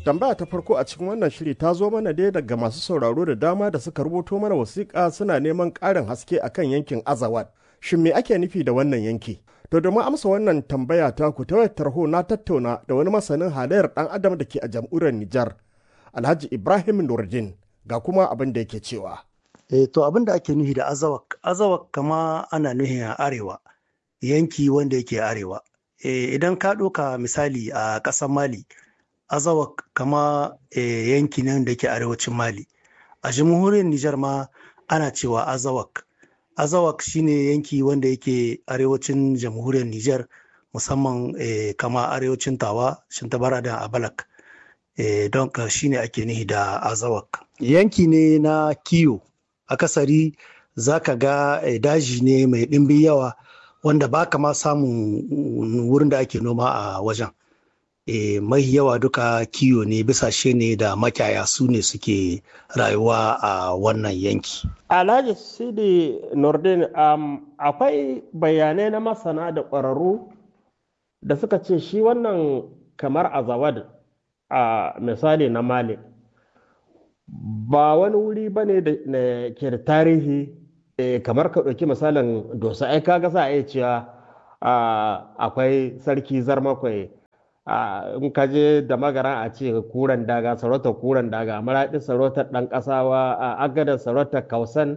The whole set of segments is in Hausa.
tambaya ta farko a cikin wannan shiri ta zo mana dai daga masu sauraro da dama da suka rubuto mana wasiƙa suna neman ƙarin haske akan yankin azawad shin me ake nufi da wannan yanki to domin amsa wannan tambaya ta ku ta wayar tarho na tattauna da wani masanin halayyar ɗan adam da ke a jamhuriyar nijar alhaji ibrahim nurdin ga kuma abin da yake cewa E, to abin da ake nufi da azawak azawak kama ana nuhin a arewa yanki wanda yake arewa e, idan ka ɗauka misali a ƙasar mali azawak kama e, yanki nan da ke arewacin mali a jamhuriyar nijar ma ana cewa azawak azawak shine yanki wanda yake arewacin jamhuriyar nijar musamman e, kama arewacin tawa shintabara da abalak e, don ka shine ake nufi da azawak yanki ne na kiyo akasari za ka ga e, daji ne mai ɗimbin yawa wanda ba ka ma samun wurin da ake noma a wajen e, mai yawa duka kiyo ne bisashe ne da makyaya su ne suke rayuwa a wannan yanki. alhaji sidi nordin um, akwai bayanai na masana da ƙwararru da suka ce shi wannan kamar azawad a misali na mali ba wani wuri ba ne da ke da tarihi kamar ka ɗauki misalin dosa ai kaga za a iya cewa akwai sarki zarmakwai in ka je da magara a ce kuran daga sarautar kuran daga maraɗi sarautar ɗan ƙasawa a agada sarautar kausan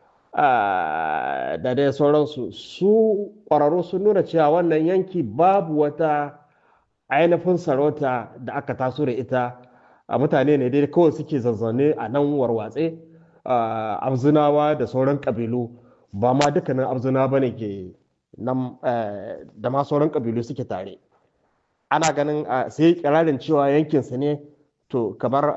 da dai sauransu su ƙwararru sun nuna cewa wannan yanki babu wata ainihin sarauta da aka taso da ita a mutane ne dai kawai suke zazzane a nan warwatse abzunawa da sauran ƙabilu ba ma dukkanin abzuna ba ne ke nan da ma sauran ƙabilu suke tare ana ganin sai kirarin cewa yankinsa ne to kamar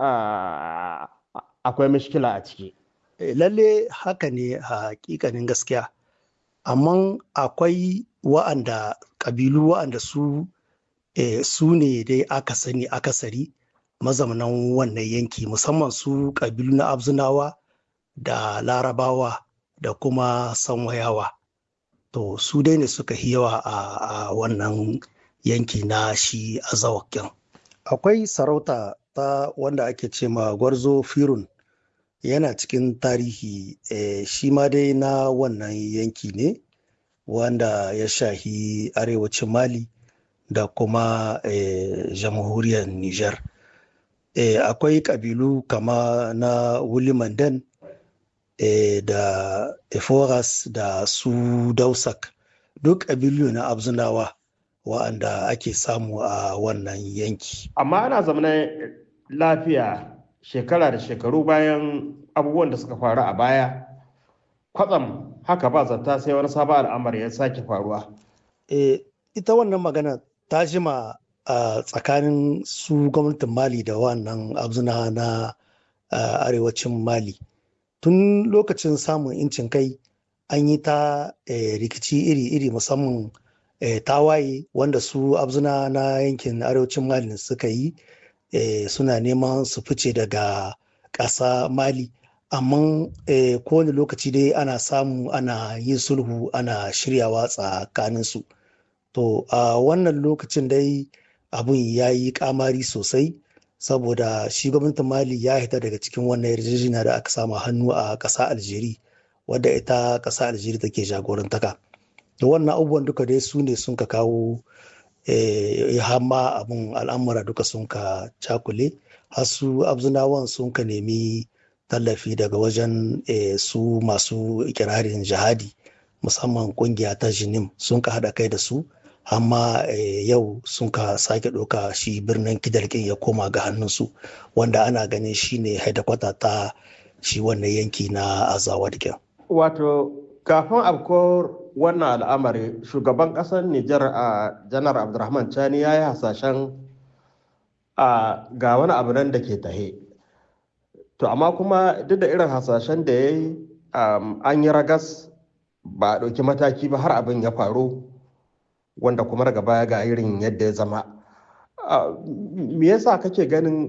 akwai mishkila a ciki lalle haka ne a hakikanin gaskiya amma akwai wa'anda ƙabilu wa'anda su su ne dai aka sani akasari mazaunan wannan yanki musamman su ƙabilu na abzunawa da larabawa da kuma sanwayawa to su dai ne suka yi yawa a wannan yanki na shi azawakin akwai sarauta ta wanda ake ce ma gwarzo firun yana cikin tarihi e, shi ma dai na wannan yanki ne wanda ya shahi arewacin mali da kuma e, jamhuriyar niger e, akwai kabilu kama na wulimandan e, da eforas da su dausak duk kabilu na abzunawa wa'anda ake samu a wannan yanki. Amma ana zamanin lafiya shekara da shekaru bayan abubuwan da suka faru a baya, kwatsam haka ba zata sai wani sabon al'amari ya sake faruwa. E, ita wannan magana ta jima a tsakanin su gwamnatin Mali da wannan abzuna na arewacin Mali. Tun lokacin samun incin kai an yi ta rikici iri-iri musamman E, tawaye wanda su abzuna na yankin arewacin mali suka yi e, suna neman su fice daga ƙasa mali amma e, kowane lokaci dai ana samu ana yin sulhu ana shiryawa tsakanin su to a wannan lokacin dai abun ya yi kamari sosai saboda shi gwamnatin mali ya hita daga cikin wannan yarjejeniya da aka samu hannu a ƙasa aljeri wadda ita ƙasa aljeri take jagorantaka. da wannan abubuwan duka dai su ne sun ka kawo hama abin al'amura duka sun ka cakule har su abzunawan sun ka nemi tallafi daga wajen su masu ikirarin jihadi musamman kungiya ta jinim sun ka haɗa kai da su amma yau sun ka sake ɗauka shi birnin kidalkin ya koma ga hannunsu wanda ana ganin shi ne haidakwata ta shi wannan yanki na azawa wato kafin abkuwar wannan al'amari shugaban ƙasar Nijar a janar Abdulrahman Chani ya yi hasashen a ga wani abu nan da ke tahe. To amma kuma duk da irin hasashen da ya yi an yi ragas ba a ɗauki mataki ba har abin ya faru wanda kuma daga baya ga irin yadda ya zama. Me yasa kake ganin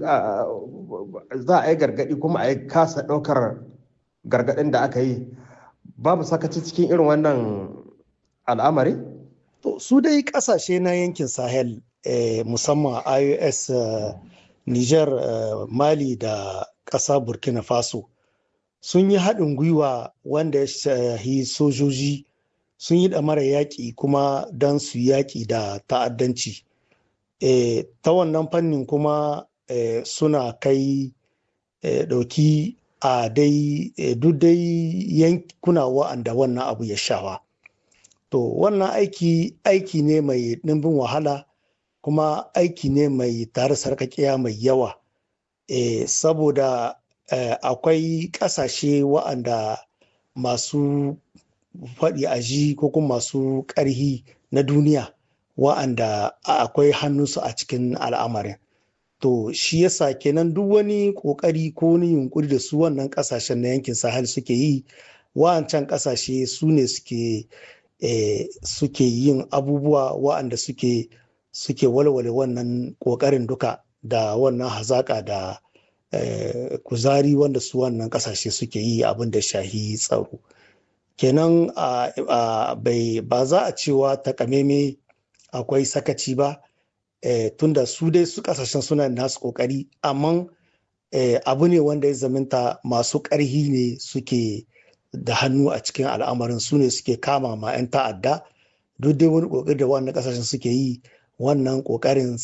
za a yi gargaɗi kuma a yi kasa ɗaukar gargaɗin da aka yi babu sakaci cikin irin wannan al'amari? To, su dai kasashe na yankin Sahel eh, musamman IOS uh, niger mali da ƙasa burkina faso sun yi haɗin gwiwa wanda ya shahi sojoji sun yi ɗamara yaƙi kuma don su yaƙi da ta'addanci e, ta wannan fannin kuma e, suna kai e, ɗauki a dai e, duk dai yankuna wa'anda wannan abu ya shawa to wannan aiki aiki ne mai ɗimbin wahala kuma aiki ne mai tare sarkakiya mai yawa e, saboda e, akwai ƙasashe wa'anda masu faɗi a ji ko kuma masu ƙarhi na duniya wa'anda akwai hannunsu a cikin al'amarin to shi yasa kenan duk wani ƙoƙari ko wani yunkuri da su wannan ƙasashen na yankin sahel suke yi wa'ancan ƙasashe su ne suke eh, suke yin abubuwa wa'anda suke suke walwale wannan ƙoƙarin duka da wannan hazaƙa da eh, kuzari wanda su wannan ƙasashe suke yi abin da shahi tsaro kenan ba za a cewa takameme akwai sakaci ba eh, tunda su dai su kasashen suna nasu kokari amma eh, abu ne wanda ya zaminta masu ƙarhi ne suke da hannu a cikin al'amarin su ne suke kama ma 'yan ta'adda duk dai wani kokari da wannan kasashen suke yi wannan kokarin